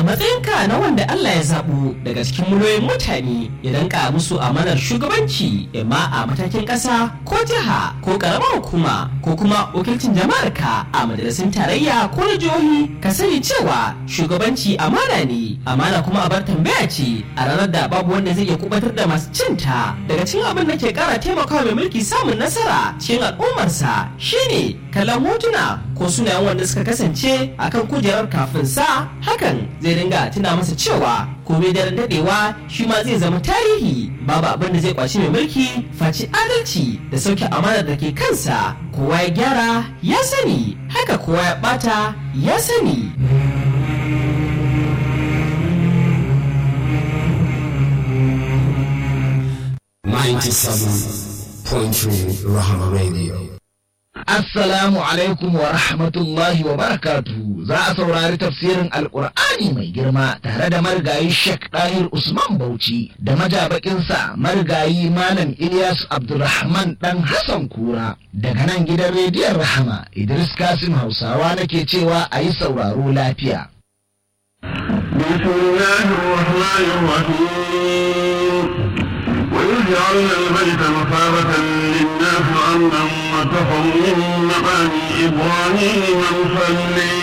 a matsayinka na wanda Allah ya zaɓo daga cikin miliyoyin mutane ya danka musu amanar shugabanci imma a matakin ƙasa ko jiha ko ƙaramar hukuma ko kuma wakilcin jama'ar ka a majalisun tarayya ko na jihohi ka sani cewa shugabanci amana ne amana kuma abar tambaya ce a ranar da babu wanda zai iya kubatar da masu cinta daga cikin abin da ke ƙara taimakawa mai mulki samun nasara cikin al'ummarsa shine kallon hotuna ko sunayen wanda suka kasance akan kujerar kafin sa hakan zai dinga tuna masa cewa komai daren dadewa shi ma zai zama tarihi babu abin da zai kwaci mai mulki faci adalci da sauke amanar da ke kansa kowa ya gyara ya sani haka kowa ya bata ya sani Rahama Radio. Assalamu alaikum wa rahmatullahi wa barakatuhu za a saurari tafsirin Alƙur'ani mai girma tare da marigayi Sheikh Dahir Usman Bauchi da majabakinsa marigayi Malam Ilyas Abdulrahman dan Hassan Kura daga nan gidan rediyon Rahama Idris Kasim Hausawa nake cewa a yi sauraro lafiya. بسم الله الرحمن الرحيم وإذ جعلنا البيت مثابة للناس وأمنا واتخذوا من مقام إبراهيم مصلي